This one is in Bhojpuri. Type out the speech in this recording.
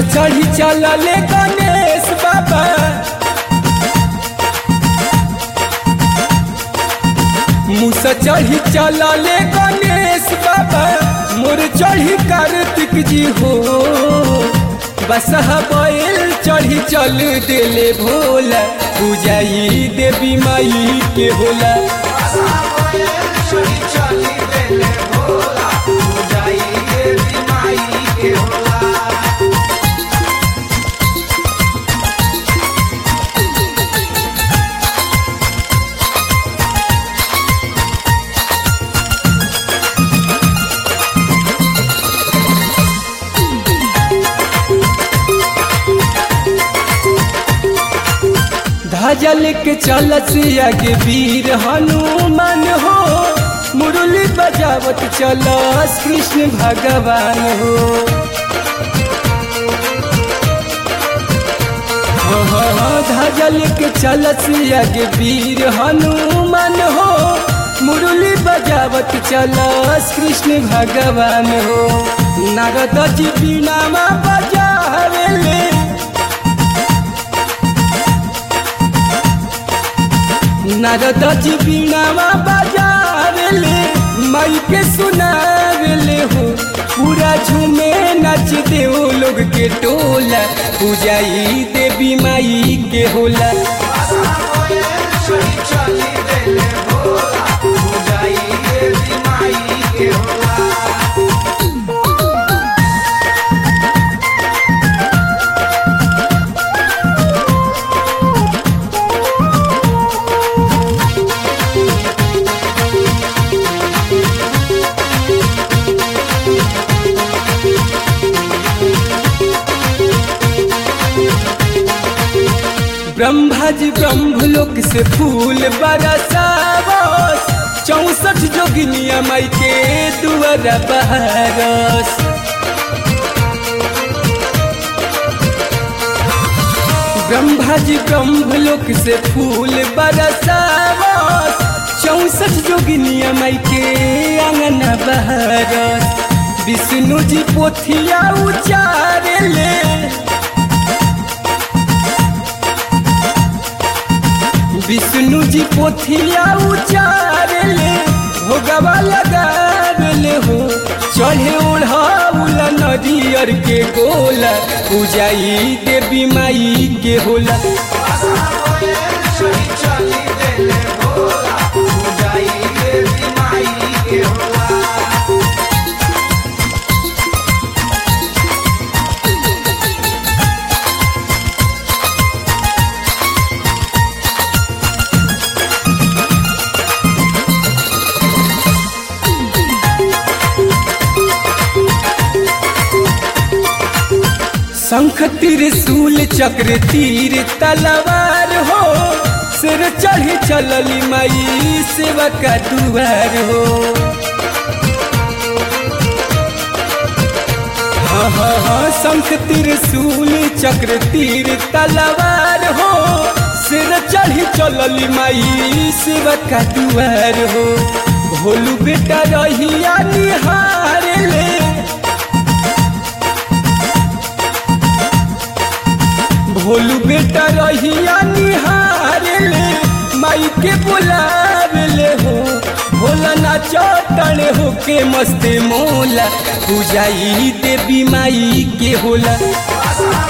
मुसा चढ़ी चलले गणेश बाबा मुसा चढ़ी चलले गणेश बाबा मोर चढ़ी कार्तिक जी हो बसहा बैल चढ़ी चल देले भोला पूजाई देवी माई के होला ध्वजा लेके चलत आगे वीर हनुमान हो मुरली बजावत चलस कृष्ण भगवान हो हाँ, हाँ, हाँ, ध्वजा लेके चलत आगे वीर हनुमान हो मुरली बजावत चलस कृष्ण भगवान हो नारद जी बीनामा बजावेले नारद जी बीनामा बजावेले माई के सुनावेले हो पूरा झूमे नच दे ओ लोग के टोला पूजाई देवी माई के होला ब्रह्मा जी ब्रह्मलोक से फूल बरसावस चौसठ जोगिनिया माई के दुआरा बहरस ब्रह्मा जी ब्रह्मलोक से फूल बरसावस चौसठ जोगिनिया माई के आंगन बहरस विष्णु जी पोथिया उचारे ले विष्णु जी पोथिया उचारले भोगवा लगावले हो चढ़े ओढ़ाउला नदियर के गोला पूजाई देवी माई के होला शंख त्रिशूल चक्र तीर तलवार हो सिर चढ़ी चलली माई सेवा का दुआर हो हाँ हाँ हाँ शंख त्रिशूल चक्र तीर तलवार हो सिर चढ़ी चलली माई सेवा का दुआर हो भोलू बेटा रहिया निहार ले भोलू बेटा रहिया निहार ले माई के बुलावले हो भोला नाचो तड़े हो के मस्ते मोला पूजाई देवी माई के होला